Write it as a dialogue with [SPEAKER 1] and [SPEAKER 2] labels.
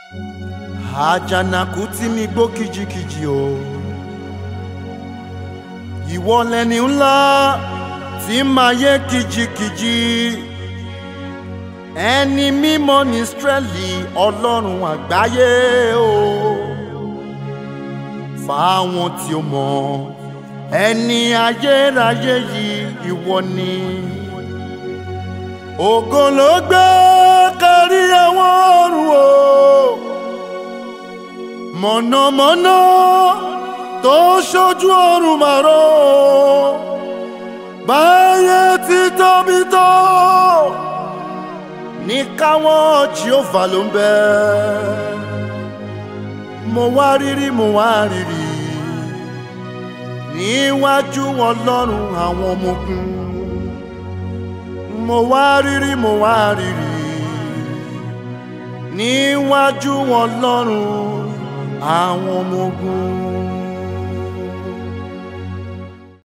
[SPEAKER 1] àjànàkú tí mi gbó kìjikìji o ìwọ lẹni ńlá tí máa yé kìjikìji ẹni mímọ́ ní Ísírẹ́lì ọlọ́run àgbáyé o fáwọn tí ó mọ̀ ẹni ayérayé yìí ìwọ ni ògo ló gbé kárí àwọn ọ̀run o mọ̀nàmọ́ná tó ṣojú ọ̀run màró báyé ti tóbi tó ní káwọn Jèhófà ló ń bẹ mo wá rírí mo wá rírí níwájú ọlọ́run àwọn ọmọ ogun mo wá rírí mo wá rírí níwájú ọlọ́run àwọn ọmọ ogun.